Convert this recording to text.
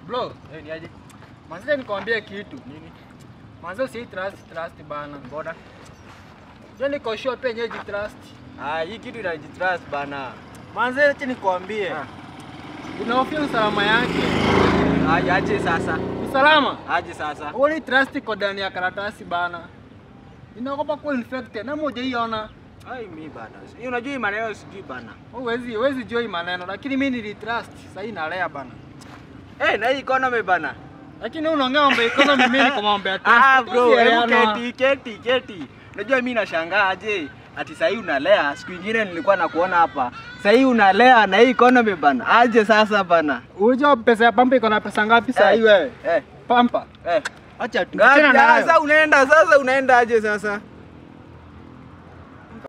Bro, Eh, ni aje? manze nikwambie kitu. Nini? Manze usi trust trust bana. Mbona? Je, niko sure pia nyeji trust. Ah, hii kitu inajitrust bana. Manze acha nikwambie. Ah. Unahofia usalama yake. Aje aje sasa. Usalama? Aje sasa. Uli trust iko ndani ya karatasi bana. Inaogopa kuwa infected na moja iona. Ai mi bana. Hii unajua hii maneno sijui bana. Huwezi huwezi jua hii maneno lakini mimi nilitrust. Sasa hii nalea bana. Eh, na hii economy bana. Lakini unaongea mambo ya economy mimi niko mambo ya trust. Ah bro, hebu Tusielewana. keti keti keti. Unajua mimi nashangaa aje ati sahii unalea, siku ingine nilikuwa nakuona hapa. Sahii unalea na hii economy bana. Aje sasa bana. Unajua pesa ya pampa iko na pesa ngapi sasa hii wewe? Eh, Pampa. eh. Acha tu. Ngapi Achana nayo. sasa unaenda sasa unaenda aje sasa?